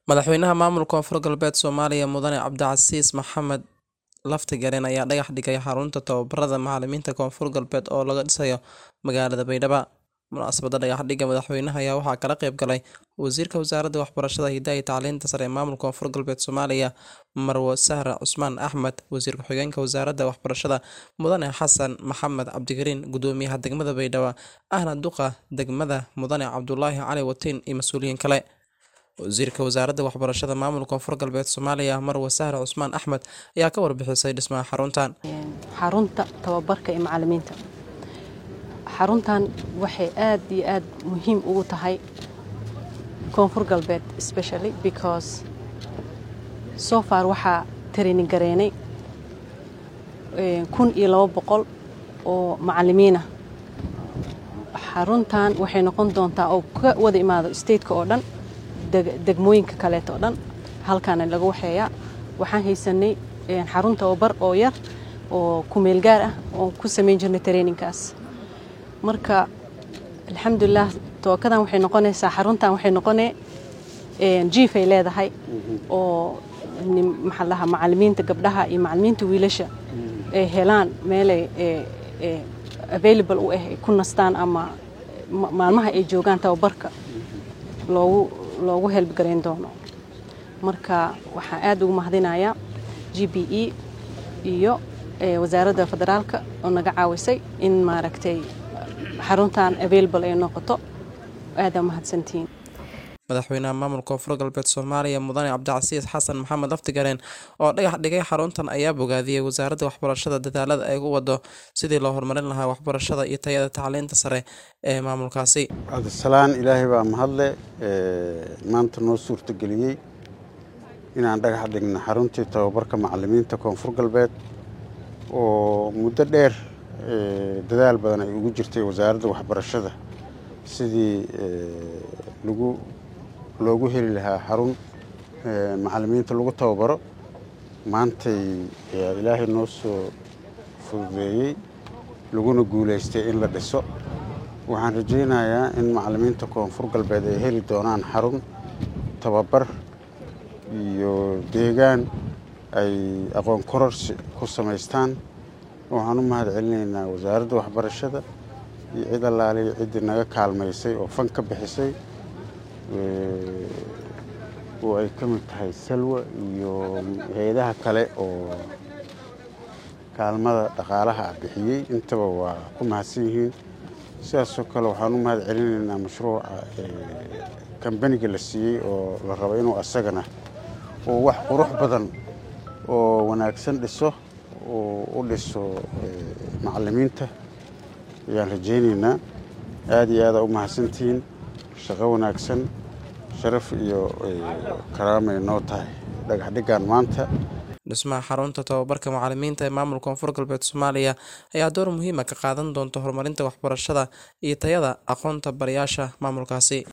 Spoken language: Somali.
Madaxweynaha maamulka Koonfur Galbeed Soomaaliya Mudane Cabdicasiis Maxamed Laftigaaren ayaa dhagax dhigay xarunta tababarada macalimiinta Koonfur Galbeed oo laga dhisayo magaalada Baydhabo. Munaasabadda dhagax-dhigga madaxweynaha ayaa waxaa ka qayb galay Wasiirka Wasaaradda Waxbarashada, Hidaha iyo Tacliinta Sare ee Maamulka Koonfur Galbeed Soomaaliya Marwo Sahra Cusmaan Axmed, Wasiir Ku-xigeenka Wasaaradda Waxbarashada Mudane Xasan Maxamed Cabdikariin, Gudoomiyaha Degmada Baydhabo ahna Duqa Degmada Mudane Cabdulaahi Cali Watiin iyo mas'uuliyiin kale. Wasiirka Wasaaradda Waxbarashada Maamulka Koonfur Galbeed Soomaaliya Marwo Sahra Cusmaan Axmed ayaa ka warbixisay dhismaha xaruntan. xarunta tababarka ee macalimiinta xaruntan waxay aad iyo aad muhiim ugu tahay koonfur galbeed especially because so far waxaa training gareynay kun iyo labo boqol oo macalimiin ah xaruntan waxay noqon doontaa oo ka wada imaado stateka oo dhan degmooyinka kaleeto oo dhan halkaana laga waxeeyaa waxaan haysanay xarun tababar oo yar oo kumeel gaar ah oo ku samayn jirnay trainingkaas marka alxamdulilah tookadan waxay noqonaysaa xaruntan waxay noqonee jiifay leedahay oo maxaa lahaa macalimiinta gabdhaha iyo macalimiinta wiilasha ay helaan meelay available u ah ay ku nastaan ama maalmaha ay joogaan tababarka loogu loogu helbgarayn doono marka waxaan aad ugu mahadinayaa g b e iyo wasaaradda federaalka oo naga caawisay in maaragtay xaruntan available ay noqoto aada mahadsantihiin madaxweynaha maamulka koonfur galbeed soomaaliya mudane cabdicasiis xasan maxamed laftigareen oo dhagax dhigay xaruntan ayaa bogaadiyey wasaaradda waxbarashada dadaalada ay u wado sidii loo horumarin lahaa waxbarashada iyo tayada tacliinta sare ee maamulkaasi cabdisalaan ilaahay baa mahadle maanta noo suurtageliyey inaan dhagax dhigno xaruntii tababarka macalimiinta koonfur galbeed oo muddo dheer dadaal badan ay ugu jirtay wasaaradda waxbarashada sidii lagu loogu heli lahaa xarun macalimiinta lagu tababaro maantay ilaahay noo soo fududeeyey laguna guulaystay in la dhiso waxaan rajaynayaa in macalimiinta koonfur galbeed ay heli doonaan xarun tababar iyo deegaan ay aqoon kororsi ku samaystaan waxaan u mahad celinaynaa wasaaradda waxbarashada iyo cid allaaliya ciddii naga kaalmaysay oo fan ka bixisay oo ay ka mid tahay salwa iyo hay-adaha kale oo kaalmada dhaqaalaha ah bixiyey intaba waa ku mahadsan yihiin sidaasoo kale waxaan u mahad celinaynaa mashruuca kambaniga la siiyey oo la rabo inuu asagana oo wax qurux badan oo wanaagsan dhiso oo u dhiso macalimiinta ayaan rajaynaynaa aada iyo aada u mahadsantihiin shaqo wanaagsan sharaf iyo karaamay noo tahay dhagax dhiggan maanta dhismaha xarunta tababarka macalimiinta ee maamulka koonfur galbeed soomaaliya ayaa door muhiima ka qaadan doonta horumarinta waxbarashada iyo tayada aqoonta barayaasha maamulkaasi